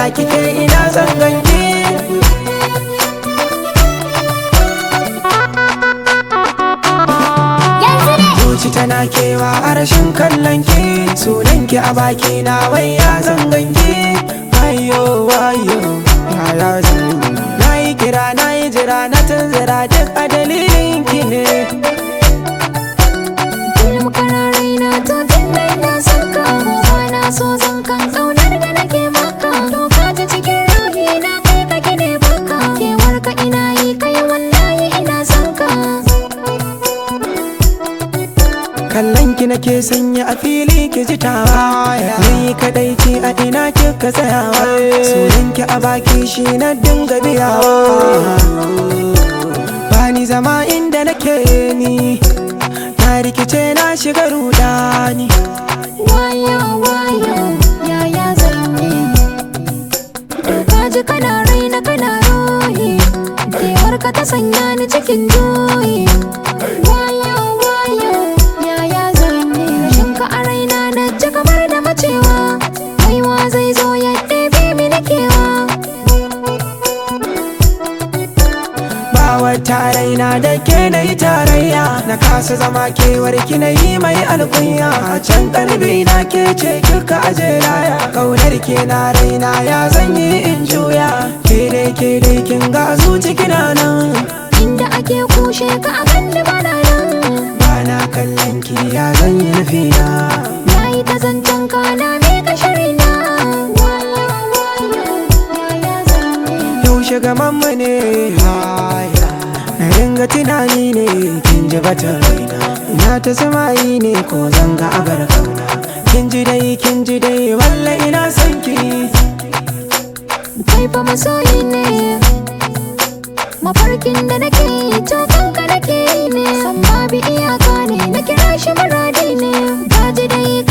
kike ina zan ganki zuci tana kewa a rashin kallon ki sunan ki a baki na wai ya zan ganki wayo wayo ya zan na yi kira na yi jira na tunzira duk a dalilin ki ne Kullum kana raina to tun da ina son ka Ba na so zan kan ƙaunar da nake maka To ka ji cikin ruhi na kai ka gine baka Kewar ka ina yi kai wallahi ina son ka kallon ki nake sanya a fili ki ji tawa ni kadai ce a ina kika tsayawa sunan ki a baki shi na dinga biyawa bani zama inda nake ni na rikice na shiga rudani Wayo wayo yaya zan yi To ka ji kana raina kana ruhi Kewar ka ta sanya ni cikin juyi Wayo wayo yaya zan yi Rashin ka a raina na ji kamar da macewa Kaiwa zai zo ya ɗebe mini kewa ba wata raina da ke na yi tarayya na kasa zama kewar ki na yi mai alkunya a can kalbi na ke ce kika aje laya kaunar ke na raina ya zan yi in juya ke dai ke dai kin ga zuci kina nan Inda ake kushe ka a kalli bana nan ba na kallon ki ya zan yi nufiya Na yi ta zancen ka na miƙa shirina Wayo wayo yaya zan yi yaushe gaman mu ne haya na ringa tunani ne kin ji bata raina na ta samayi ne ko zanga a bar kauna kin ji dai kin ji dai walla ina son ki kai fa masoyi ne mafarkin da nake yi to kanka nake yi ne san babu iyaka ne na kira shi muradi ne gaji dai